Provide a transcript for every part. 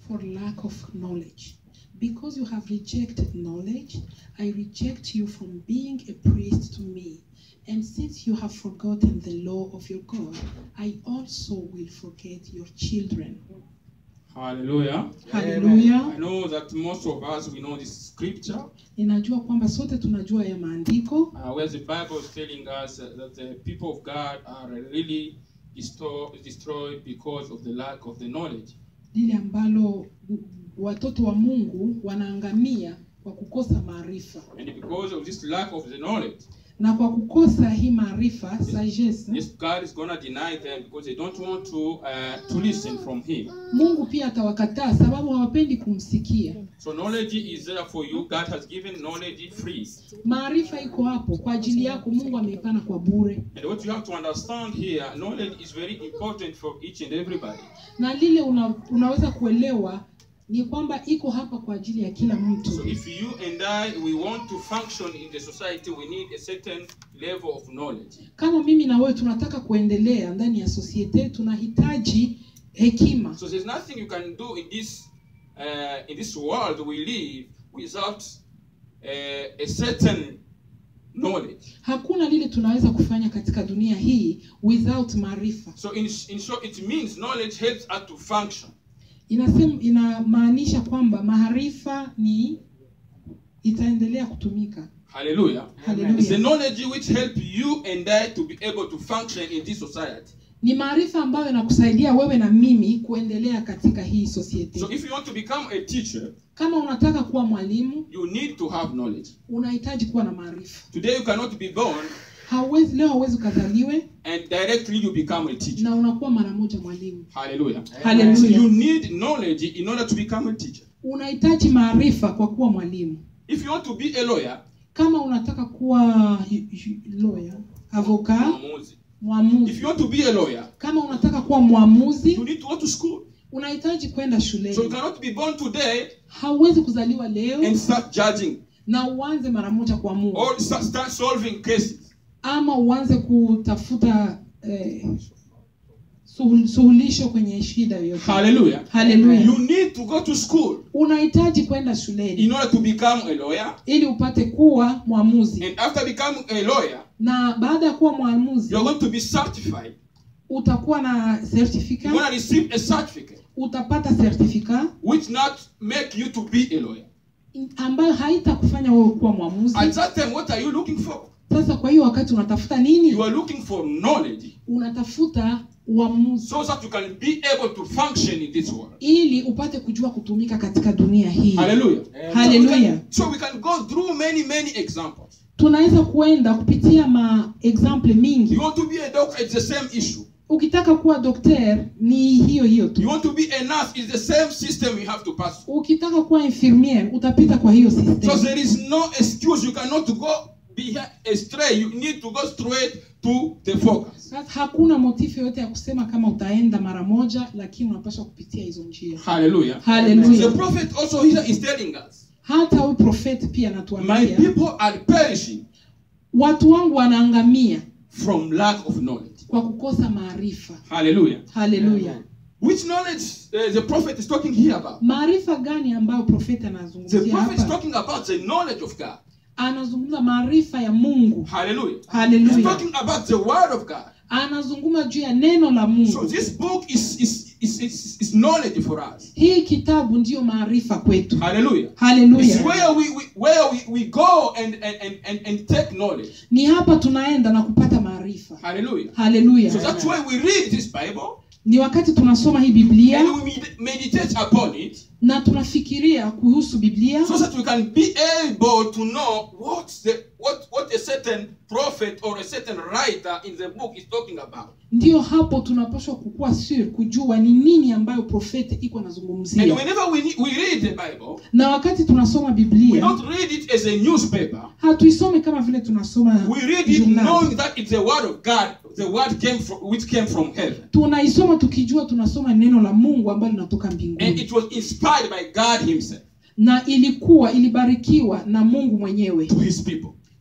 for lack of knowledge. Because you have rejected knowledge, I reject you from being a priest to me. And since you have forgotten the law of your God, I also will forget your children. Hallelujah. Hallelujah. I know that most of us we know this scripture Ninajua kwamba sote tunajua ya maandiko uh, where the Bible is telling us uh, that the people of God are really destroy, destroyed because of the lack of the knowledge. lile ambalo watoto wa Mungu wanaangamia kwa kukosa maarifa, And because of this lack of the knowledge, na kwa kukosa hii maarifa sagesse, yes, God is gonna deny them because they don't want to uh, to listen from Him. Mungu pia atawakataa sababu hawapendi kumsikia. So knowledge is there for you. God has given knowledge free. Maarifa iko hapo kwa ajili yako, Mungu ameipana kwa bure, And what you have to understand here, knowledge is very important for each and everybody. na lile una, unaweza kuelewa ni kwamba iko hapa kwa ajili ya kila So mtu. if you and I we want to function in the society, we need a certain level of knowledge. Kama mimi na wewe tunataka kuendelea ndani ya sosiete, tunahitaji hekima. So there's nothing you can do in this uh, in this world we live without uh, a certain knowledge. Hakuna lile tunaweza kufanya katika dunia hii without maarifa. So in, in short, it means knowledge helps us to function. Inasema, inamaanisha kwamba maarifa ni itaendelea kutumika. Hallelujah. Hallelujah. It's the knowledge which help you and I to be able to function in this society. Ni maarifa ambayo inakusaidia wewe na mimi kuendelea katika hii society. So if you want to become a teacher, Kama unataka kuwa mwalimu, you need to have knowledge. unahitaji kuwa na maarifa. Today you cannot be born Hauwezi leo, hauwezi ukazaliwe and directly you become a teacher. na unakuwa mara moja mwalimu. Hallelujah. Hallelujah. So you need knowledge in order to become a teacher. Unahitaji maarifa kwa kuwa mwalimu. If you want to be a lawyer, Kama unataka kuwa y- y- lawyer, avoka, mwamuzi. If mwamuzi. you want to be a lawyer, Kama unataka kuwa mwamuzi, you need to go to school. unahitaji kwenda So you shuleni. cannot be born today Hauwezi kuzaliwa leo and start judging na uanze mara moja kuamua, or start, start solving cases. ama uanze kutafuta eh, suhul- suluhisho kwenye shida yoyote. Hallelujah. Hallelujah. You need to go to school Unahitaji kwenda shuleni in order to become a lawyer. ili upate kuwa mwamuzi, And after becoming a lawyer, na baada ya kuwa mwamuzi you're going to be certified. utakuwa na You're certificate, going to receive a certificate utapata certificate which not make you to be a lawyer. ambayo haitakufanya wewe kuwa mwamuzi. At that time, what are you looking for? Sasa kwa hiyo wakati unatafuta nini? You are looking for knowledge Unatafuta uamuzi so that you can be able to function in this world. ili upate kujua kutumika katika dunia hii. Hallelujah. Hallelujah. So we can go through many, many examples. Tunaweza kuenda kupitia ma example mingi. You want to be a doctor, it's the same issue. Ukitaka kuwa dokter ni hiyo hiyo You tu. want to be a nurse, it's the same system you have to pass through. Ukitaka kuwa infirmier utapita kwa hiyo So system. there is no excuse. You cannot go be astray. You need to go straight to the focus. Sasa hakuna motifu yoyote ya kusema kama utaenda mara moja, lakini unapaswa kupitia hizo njia. Hallelujah. Hallelujah. The prophet also here is telling us, Hata huyu profeti pia My anatuambia people are perishing watu wangu wanaangamia from lack of knowledge. kwa kukosa maarifa. Hallelujah. Haleluya! Which knowledge uh, the prophet is talking here about? Maarifa gani ambayo profeti The anazungumzia prophet is hapa? talking about the knowledge of God. Anazungumza maarifa ya Mungu. Hallelujah. He's Haleluya! talking about the word of God. Anazungumza juu ya neno la So Mungu. this book is is is, is, is knowledge for us. Hii kitabu ndiyo maarifa kwetu. Hallelujah. It's Haleluya! where we, we where we, we go and, and, and, and, and take knowledge. Ni hapa tunaenda na kupata maarifa. Hallelujah. Haleluya! So that's why we read this Bible Ni wakati tunasoma hii Biblia and we med- meditate upon it na tunafikiria kuhusu Biblia so that we can be able to know what's the what what a certain prophet or a certain writer in the book is talking about. ndiyo hapo tunapaswa kukuwa sure kujua ni nini ambayo profeti iko And anazungumzia whenever we need, we read the Bible, na wakati tunasoma we biblia don't read it as a newspaper. hatuisome kama vile tunasoma We read it journal. knowing that it's the word of God, the word came from which came from heaven. tunaisoma tukijua tunasoma neno la mungu ambalo linatoka And mbinguni it was inspired by God Himself na ilikuwa ilibarikiwa na mungu mwenyewe to His people.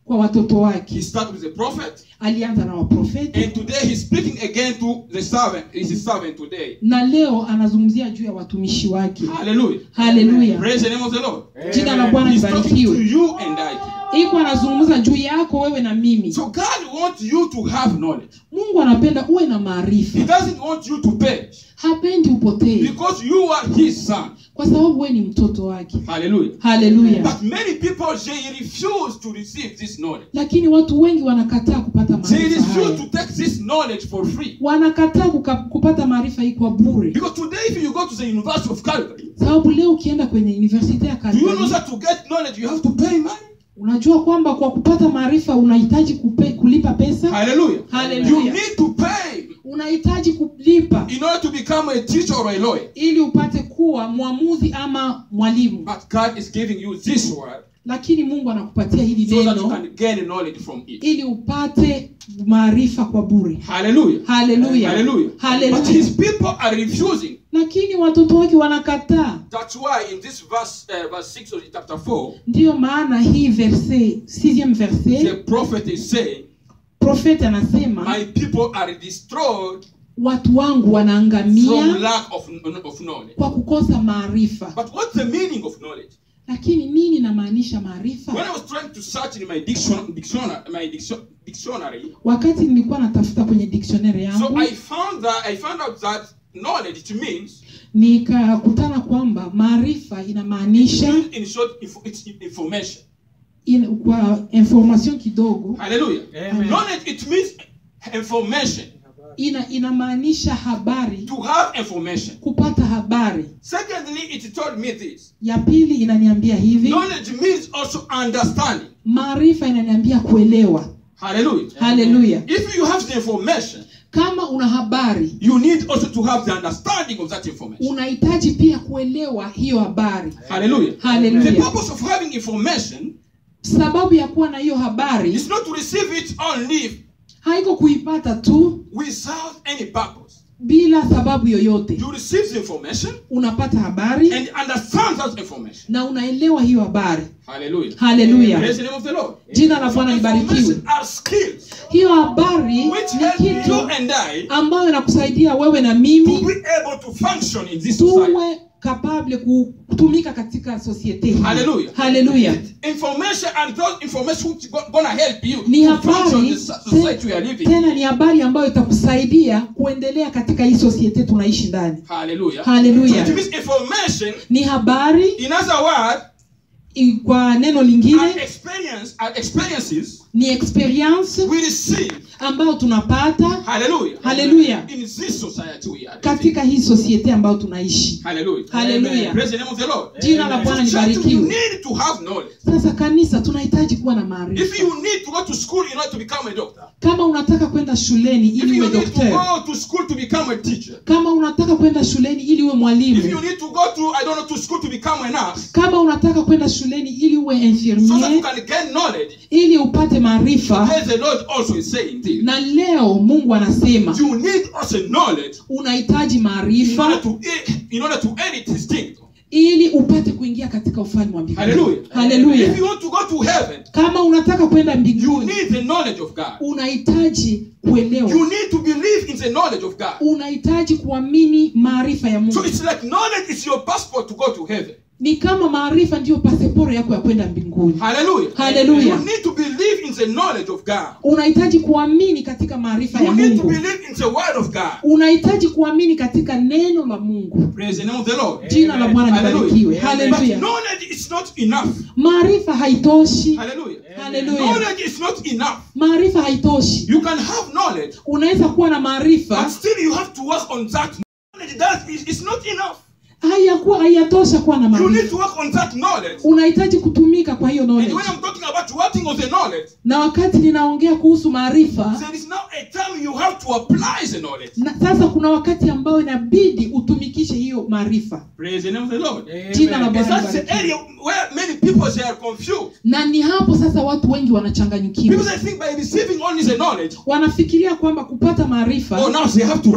kwa watoto He wake started with the prophet, alianza na waprofeti and today he's speaking again to the servant. Is his servant today? na leo anazungumzia juu ya watumishi wake Hallelujah. haleluya Praise the name of the Lord. jina la bwana He's talking to libarikiwe you and I. iko anazungumza juu yako wewe na mimi So God wants you to have knowledge. mungu anapenda uwe na He maarifa doesn't want you to perish hapendi upotee because you are His son. kwa sababu wewe ni mtoto wake Hallelujah. haleluya But many people they refuse to receive this knowledge. lakini watu wengi wanakataa kupata They maarifa refuse haya to take this knowledge for free. wanakataa kuka, kupata maarifa hii kwa bure Because today, if you go to the University of Calgary, sababu leo ukienda kwenye university ya do you know Calgary that to get knowledge you have to pay money? unajua kwamba kwa kupata maarifa unahitaji kupe, kulipa pesa Hallelujah. Hallelujah. You need to pay unahitaji kulipa in order to become a teacher or a lawyer. ili upate kuwa mwamuzi ama mwalimu But God is giving you this word lakini mungu anakupatia hili so that you neno can gain knowledge from it. ili upate maarifa kwa bure Hallelujah. haleluya Hallelujah. But haleluya his people are refusing. lakini watoto wake wanakataa That's why in this verse, uh, verse 6 of chapter 4, ndiyo maana hii verse sixième the verse prophet is saying, profeti anasema My people are destroyed watu wangu from wanaangamia lack of, of knowledge. kwa kukosa maarifa But what's the meaning of knowledge? lakini nini inamaanisha When maarifa I was trying to search in my diction, dictionary, my diction, dictionary, wakati nilikuwa natafuta kwenye dictionary so yangu I found that I found out that knowledge it means nikakutana kwamba maarifa inamaanisha in short info, it's information. in, kwa information kidogo Hallelujah. Amen. Knowledge it means information. ina inamaanisha habari To have information. kupata habari Secondly, it told me this. ya pili inaniambia hivi Knowledge means also understanding. maarifa inaniambia kuelewa Hallelujah. haleluya If you have the information, kama una habari you need also to have the understanding of that information. unahitaji pia kuelewa hiyo habari Hallelujah. The haleluya purpose of having information sababu ya kuwa na hiyo habari is not to receive it only haiko kuipata tu without any purpose. bila sababu yoyote You receive the information unapata habari and understand that information. na unaelewa hiyo habari Hallelujah. haleluya Praise the name of the Lord. jina la bwana libarikiwe Information are skills hiyo habari which ni help you kitu and I ambayo inakusaidia wewe na to mimi be able to function in this society. tuwe kapable kutumika katika societe hii Hallelujah. haleluya Information and those information which go- gonna help you ni to function in habari the so- society we are living. in. tena ni habari ambayo itakusaidia kuendelea katika hii societe tunaishi ndani Hallelujah. Hallelujah. So it means information, ni habari in other words, i- kwa neno are lingine experience, are experiences ni experience we receive. ambayo tunapata Hallelujah. Hallelujah. In this society we are living. katika hii societe ambayo tunaishi Hallelujah. Hallelujah. Praise the name of the Lord. jina la bwana So church, you libarikiwe need to have knowledge. sasa kanisa tunahitaji kuwa na If maarifa you need to go to school in order to become a doctor, kama unataka kwenda shuleni if ili you uwe need to daktari go to school to become a teacher, kama unataka kwenda shuleni ili uwe if you mwalimu need to go to I don't know to school to become a nurse, kama unataka kwenda shuleni ili uwe so that you infirmier can gain knowledge, ili upate maarifa as the Lord also is saying this. na leo mungu anasema You need also knowledge unahitaji in order maarifa to in order to edit his kingdom. ili upate kuingia katika ufalme wa mbinguni Hallelujah. haleluya If you want to go to heaven, kama unataka kwenda you mbinguni need the knowledge of God. unahitaji kuelewa You need to believe in the knowledge of God. unahitaji kuamini maarifa ya So mungu it's like knowledge is your passport to go to heaven. ni kama maarifa ndiyo pasiporo yako ya kwenda mbinguni Hallelujah. Hallelujah. You need to believe in the knowledge of God. unahitaji kuamini katika maarifa ya You need to mungu believe in the word of God. unahitaji kuamini katika neno la mungu Praise the name of the Lord. jina la bwana libarikiwe Hallelujah. But haleluya knowledge is not enough. maarifa haitoshi Hallelujah. haleluya Knowledge is not enough. maarifa haitoshi You can have knowledge, unaweza kuwa na but maarifa still you have to work on that. Knowledge that is it's not enough. hayakuwa hayatosha kuwa na You need maarifa to work on that knowledge. unahitaji kutumika kwa hiyo And knowledge when I'm talking about working on the knowledge, na wakati ninaongea kuhusu maarifa there is now a time you have to apply the knowledge. na sasa kuna wakati ambao inabidi utumikishe hiyo maarifa Praise the name of the Lord. jina la And bwana that's the libarikiwe. area where many people they are confused. na ni hapo sasa watu wengi wanachanganyikiwa Because I think by receiving only the knowledge, wanafikiria kwamba kupata maarifa oh now they have to rest.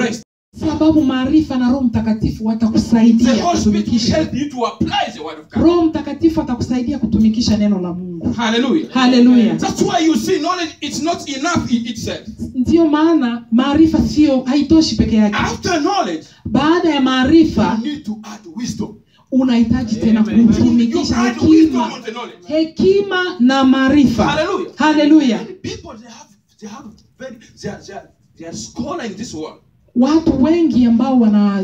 sababu maarifa na roho mtakatifu The watakusaidia Holy Spirit will kutumikisha help you to apply the word of God. roho mtakatifu atakusaidia kutumikisha neno la mungu Hallelujah. haleluya That's why you see knowledge it's not enough in itself. ndiyo maana maarifa sio haitoshi peke yake After knowledge, baada ya maarifa you need to add wisdom. unahitaji tena Amen. You kutumikisha add wisdom hekima on the knowledge. hekima na maarifa Hallelujah. haleluya Many people they have they have very they are, they are, they are scholar in this world. watu wengi ambao wana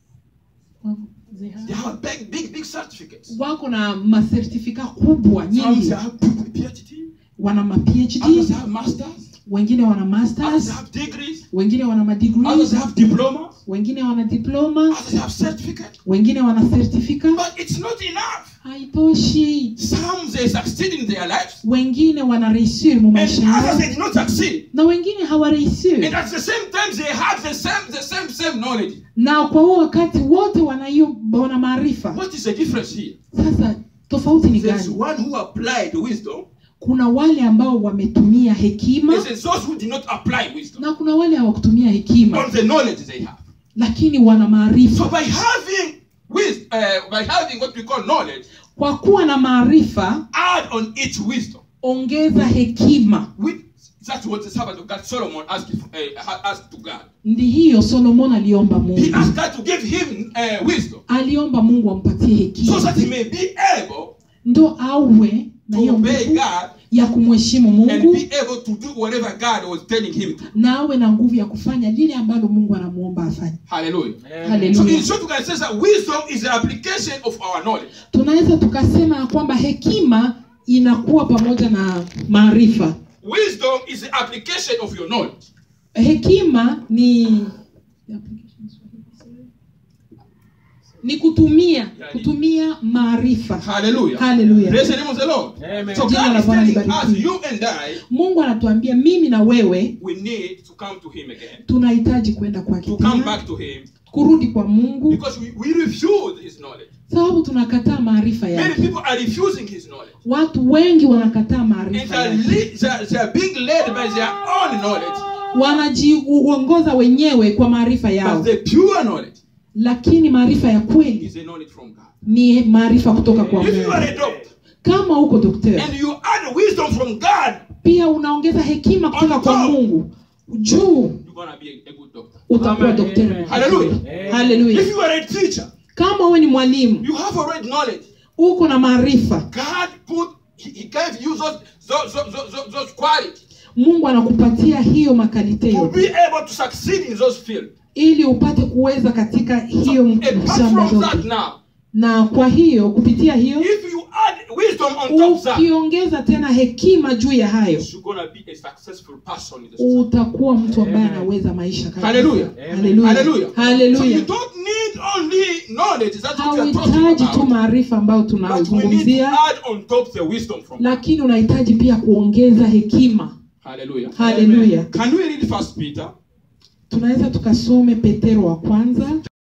They have big big big certificates. wako na masertifika kubwa Some nyingi they have PhD, wana ma others phd have masters, wengine wana others masters have degrees, wengine wana others madegrees have diplomas, wengine wana diploma others have certificate. wengine wana certificate But it's not enough. haitoshi Some they succeed in their lives, wengine wanareisiri mu and maisha yao others they did not succeed. na wengine hawareisiri And at the same time, they have the same the same same knowledge. na kwa huo wakati wote wana hiyo wana maarifa What is the difference here? sasa tofauti ni There's gani one who applied wisdom, kuna wale ambao wametumia hekima and there's those who did not apply wisdom na kuna wale hawakutumia hekima on the knowledge they have. lakini wana So maarifa by having wisdom, uh, by having what we call knowledge, kwa kuwa na maarifa add on it wisdom. ongeza hekima With, that's what the servant of God Solomon asked, uh, asked to God. ndi hiyo solomon aliomba He mungu asked God to give him uh, wisdom aliomba mungu ampatie so that he hekima may be able ndo awe na to hiyo obey nguvu God ya kumheshimu and mungu be able to do whatever God was telling him to. na awe na nguvu ya kufanya lile ambalo mungu anamuomba afanye Hallelujah. So haleluya in short, we can say that wisdom is the application of our knowledge. tunaweza tukasema ya kwamba hekima inakuwa pamoja na maarifa Wisdom is the application of your knowledge. hekima ni ni kutumia kutumia maarifa Hallelujah. haleluya Praise the name of the Lord. Amen. So Jina God la is Bwana telling us, libarikiwe. you and I, mungu anatuambia mimi na wewe we need to come to Him again, tunahitaji kwenda kwake to come tena back to Him, kurudi kwa mungu because we, we refuse His knowledge. sababu tunakataa maarifa Many yake people are refusing His knowledge, watu wengi wanakataa and maarifa they are, yake le- they are, they are being led by their own knowledge. wanajiongoza wenyewe kwa maarifa But yao the pure knowledge lakini maarifa ya kweli is a knowledge from God. ni maarifa kutoka kwa If you mungu are a doctor kama uko daktari and you add wisdom from God, pia unaongeza hekima kutoka On kwa top. mungu juu you're gonna be a, a good doctor. utakuwa Amen. daktari Hallelujah. If haleluya you are a teacher, kama wewe ni mwalimu you have already knowledge. uko na maarifa God put He, he gave you those those, those, those, those qualities mungu anakupatia hiyo makalite to yote be able to succeed in those fields. ili upate kuweza katika hiyo Apart shamba from that zote now, na kwa hiyo kupitia hiyo if you add wisdom on top of that, ukiongeza tena hekima juu ya hayo you're gonna be a successful person in the society. utakuwa mtu ambaye Amen. anaweza maisha kabisa. Hallelujah. Hallelujah. Hallelujah. So Hallelujah. you don't need only knowledge, that's what we are talking hauhitaji tu about. maarifa ambayo But we need to tunazungumzia add on top the wisdom from God. lakini unahitaji pia kuongeza hekima Hallelujah. haleluya Can we read First Peter? tunaweza tukasome petero wa kwanza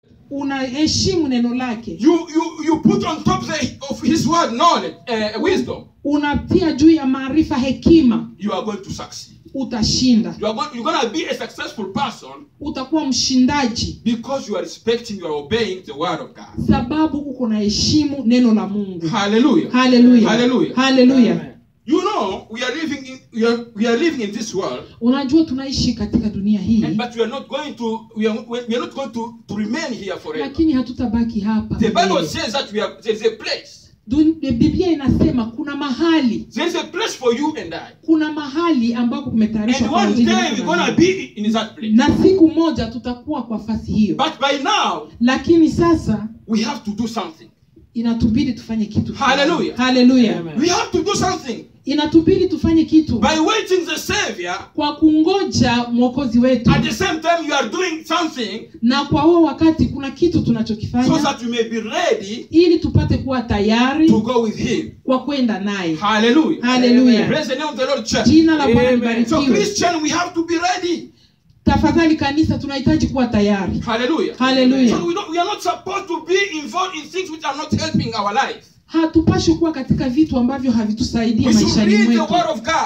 unaheshimu neno lake You you you put on top the, of His word knowledge, uh, wisdom. unatia juu ya maarifa hekima You are going to succeed. utashinda You are going. You're going to be a successful person utakuwa mshindaji because you are respecting, you are obeying the word of God. sababu uko na heshimu neno la mungu Hallelujah. haleluya Hallelujah. haleluya You know, we are living in we are, we are living in this world, unajua tunaishi katika dunia hii and, but we are not going to we are, we are not going to, to remain here forever. lakini hatutabaki hapa The Bible milele. says that we are there is a place. Dun- biblia inasema kuna mahali There is a place for you and I. kuna mahali ambako kumetayarishwa And kwa one ajili day yako we're na gonna mimi. be in that place. na siku moja tutakuwa kwa fasi hiyo But by now lakini sasa we have to do something. inatubidi tufanye kitu fulani. Hallelujah. haleluya Amen. We have to do something inatubidi tufanye kitu by waiting the Savior. kwa kungoja mwokozi wetu At the same time, you are doing something na kwa huo wakati kuna kitu so tunachokifanya that you may be ready ili tupate kuwa tayari to go with Him. kwa kwenda naye Hallelujah. haleluya Praise the name of the Lord, church. jina la bwana Amen. So, libarikiwe Christian, we have to be ready. tafadhali kanisa tunahitaji kuwa tayari Hallelujah. haleluya So we, don't, we are not supposed to be involved in things which are not helping our life. hatupashi kuwa katika vitu ambavyo havitusaidia We should maishani read the mwetu Word of God.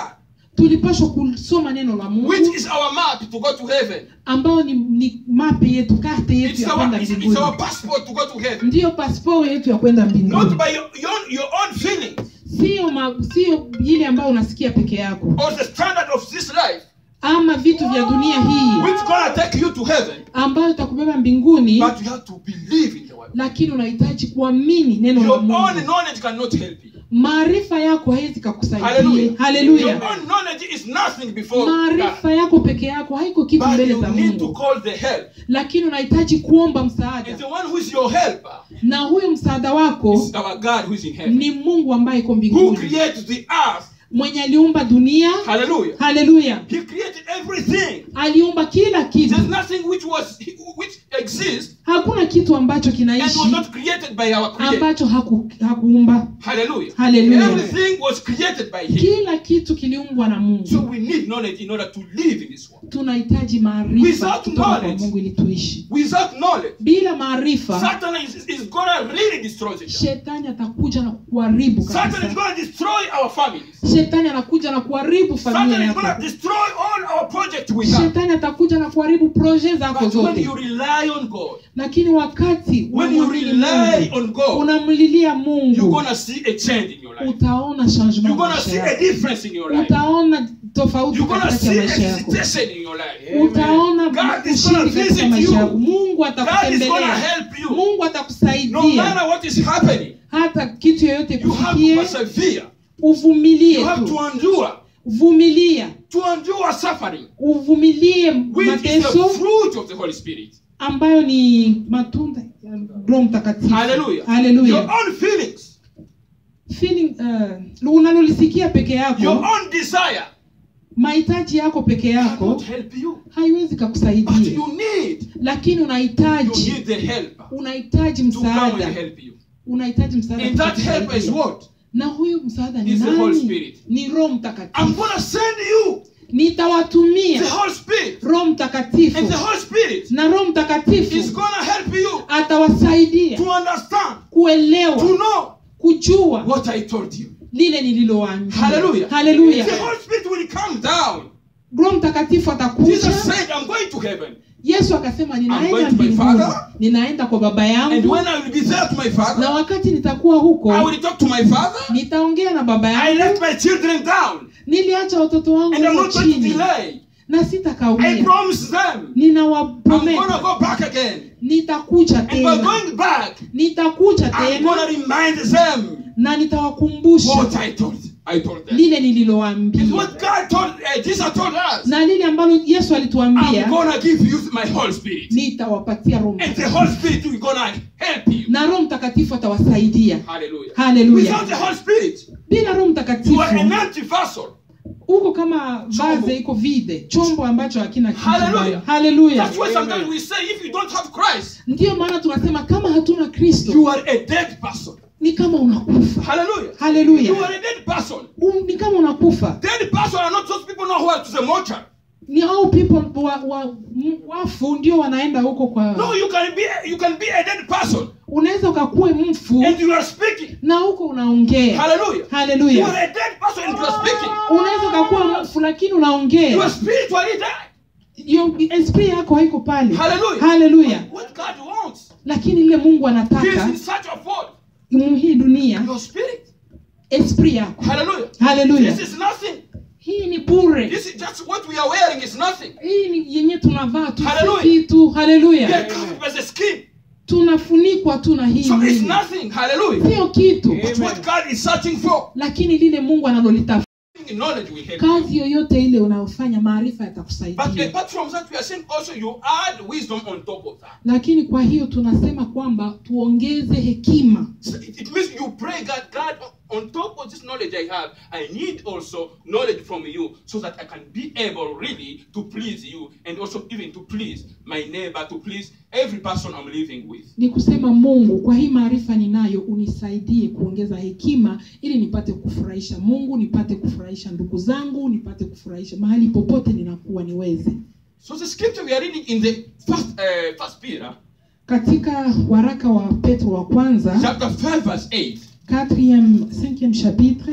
tulipashwa kusoma neno la mungu which is our map to go to heaven. ambao ni, ni mape yetu karte yetu It's ya our, kwenda it's, it's mbinguni our passport to go to heaven. ndiyo pasporo yetu ya kwenda Not mbinguni by your, your, own- your own feelings sio ma, sio ile ambayo unasikia peke yako or the standard of this life, ama vitu vya dunia hii which gonna take you to heaven, ambayo itakubeba mbinguni but you have to believe in the word. lakini unahitaji kuamini neno la Your own mungu knowledge cannot help you. maarifa yako haiwezi kakusaidia Hallelujah. Your haleluya own knowledge is nothing before God. maarifa yako peke yako haiko kitu But mbele you za need to mungu call the help. lakini unahitaji kuomba And msaada the one who is your helper na huyo msaada wako is our God who is in heaven. ni mungu ambaye iko Who mbinguni created the earth. mwenye aliumba dunia Hallelujah. haleluya He created everything. aliumba kila kitu There's nothing which was which exists hakuna kitu ambacho and kinaishi was not created by our creator. ambacho haku, hakuumba Hallelujah. Hallelujah. Everything was created by him. kila kitu kiliumbwa na So mungu we need knowledge in order to live in this world. tunahitaji maarifa Without kutoka kwa knowledge. mungu ili tuishi Without knowledge, bila maarifa Satan is, is gonna really destroy the church. shetani atakuja na kuharibu Satan is kabisa gonna destroy our families. shetani anakuja na kuharibu familia Satan is gonna yako destroy all our projects we have. shetani atakuja na kuharibu proje zako But when zote you rely on God, lakini wakati when you unamwamini rely Mungu, on God, unamlilia you're mungu gonna see a change in your life. utaona changement You're gonna maisha see a yako. difference in your life. utaona tofauti You're gonna katikati ya see maisha yako hesitation in your life. utaona God is gonna ushindi katika visit maisha yako you. mungu God is gonna atakutembelea help you. mungu No atakusaidia matter what is happening, hata kitu yoyote you have to kufikie persevere. uvumilie You have tu to endure. vumilia To endure suffering, uvumilie which is the mateso fruit of the Holy Spirit. ambayo ni matunda ya roho mtakatifu Hallelujah. Hallelujah. Your own feelings, Feeling, uh, unalolisikia peke your yako own desire mahitaji yako peke yako cannot help you. haiwezi But kakusaidia you need, lakini you unahitaji need the helper unahitaji to come and msaada help you. unahitaji msaada And that helper is kukusaidia. what? na huyu msaada ni Is the Holy nani Spirit. ni roho I'm mtakatifu gonna send you nitawatumia the Holy Spirit. roho mtakatifu And the Holy Spirit na roho is mtakatifu gonna help you atawasaidia to understand, to kuelewa know kujua what I told you. lile nililowaambia Hallelujah. Hallelujah. The Holy Spirit will come down. roho mtakatifu atakuja Jesus said, I'm going to heaven. yesu akasema I'm going ninaenda to my mbinguni Father. ninaenda kwa baba And yangu when I will be there to my na father, wakati nitakuwa I huko will talk to my father. nitaongea na baba I yangu left my children down. niliacha watoto wangu And I'm huko not going to chini delay. na I sitakawia promise them. I'm ninawapromesa gonna go back again. nitakuja And by tena going back, nitakuja I'm gonna tena remind them na what nitawakumbusha I told. I told them. lile It's nililowaambia what God told. Uh, Jesus told us. na lile ambalo yesu I'm alituambia gonna give you my Holy Spirit, nitawapatia roho and the Mtakatifu. Holy Spirit will gonna help you. na roho mtakatifu atawasaidia Hallelujah. haleluya Without the Holy Spirit, bila roho you are mtakatifu an empty vessel. huko kama Chombo. vaze iko vide chombo ambacho hakina kitu Hallelujah. ndani. haleluya That's why sometimes we say, if you don't have Christ, ndiyo maana tunasema kama hatuna kristo you are a dead person. ni kama unakufa Hallelujah. Hallelujah. You are a dead person. um, ni kama unakufa Dead person are not those people know who are to the mortuary. ni hao people wa, wa, m- wafu ndio wanaenda huko kwa No, you can be you can be a dead person unaweza ukakuwe mfu and you are speaking. na huko unaongea Hallelujah. You haleluya are a dead person and you are speaking. unaweza ukakuwa mfu lakini You are unaongea spiritually dead. Yo- esprit yako haiko pale Hallelujah. haleluya What God wants. lakini ile mungu He is anataka in search of what? mu hii dunia Your spirit. esprit yako Hallelujah. haleluya This is nothing. hii ni bure This is just what we are wearing is nothing. hii ni yenye tunavaa tu si Hallelujah. kitu We are haleluya covered by the skin. tunafunikwa tu na hii So it's mwili. nothing. Hallelujah. sio kitu But what God is searching for, lakini lile mungu analolitafuta knowledge will help you. kazi yoyote ile unayofanya maarifa But yatakusaidia apart from that, we are saying also you add wisdom on top of that. lakini kwa hiyo tunasema kwamba tuongeze hekima So it, it means you pray God, God, on top of this knowledge I have, I need also knowledge from you so that I can be able really to please you and also even to please my neighbor, to please every person I'm living with. ni kusema mungu kwa hii maarifa ninayo unisaidie kuongeza hekima ili nipate kufurahisha mungu nipate kufurahisha ndugu zangu nipate kufurahisha mahali popote ninakuwa niweze So the scripture we are reading in the first, uh, first Peter, katika waraka wa petro wa kwanza chapter 5, verse 8. 4e 5e chapitre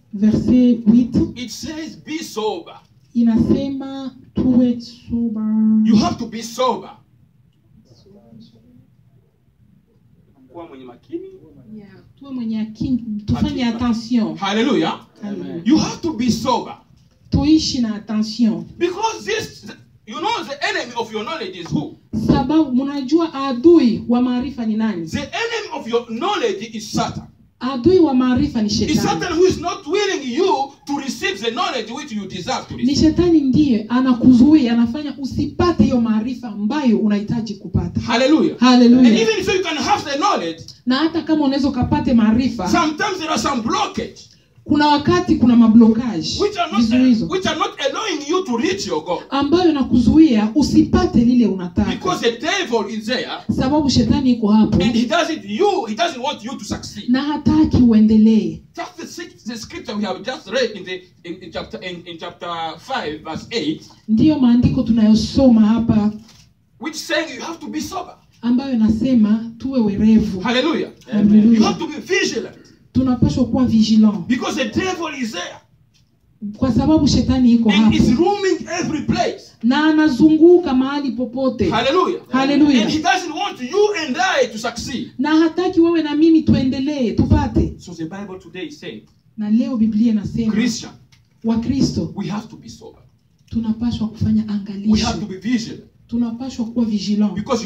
verse 8 it says, Be sober. inasema tuwe sober You have to be sober. Kuwa mwenye makini. Yeah, tuwe mwenye akili tufanye attention Hallelujah. Hallelujah. You have to be sober. tuishi na attention Because this, you know, the enemy of your knowledge is who? sababu mnajua adui wa maarifa ni nani The enemy of your knowledge is Satan. adui wa maarifa ni It's shetani Satan who is not willing you to receive the knowledge which you deserve to ni receive. shetani ndiye anakuzuia anafanya usipate hiyo maarifa ambayo unahitaji kupata Hallelujah. And haleluya even so you can have the knowledge, na hata kama unaweza ukapate maarifa sometimes there are some blockage kuna wakati kuna mablokaji which are not vizuizo which are not allowing you to reach your goal. ambayo nakuzuia usipate lile unataka Because the devil is there sababu shetani iko hapo and he doesn't you he doesn't want you to succeed. na hataki uendelee Just the, six- the scripture we have just read in the in, in chapter in, in chapter five verse eight, ndiyo maandiko tunayosoma hapa which saying you have to be sober. ambayo nasema tuwe werevu Hallelujah. You Haleluya. have to be vigilant tunapaswa kuwa vigilant because the devil is there kwa sababu shetani iko and hapo is roaming every place. na anazunguka mahali popote Hallelujah. Hallelujah. And he doesn't want you and I to succeed. na hataki wewe na mimi tuendelee tupate So the Bible today is saying, na leo biblia inasema Christian, wakristo we have to be sober. tunapaswa kufanya We have angalisho to be vigilant tunapaswa kuwa vigilant because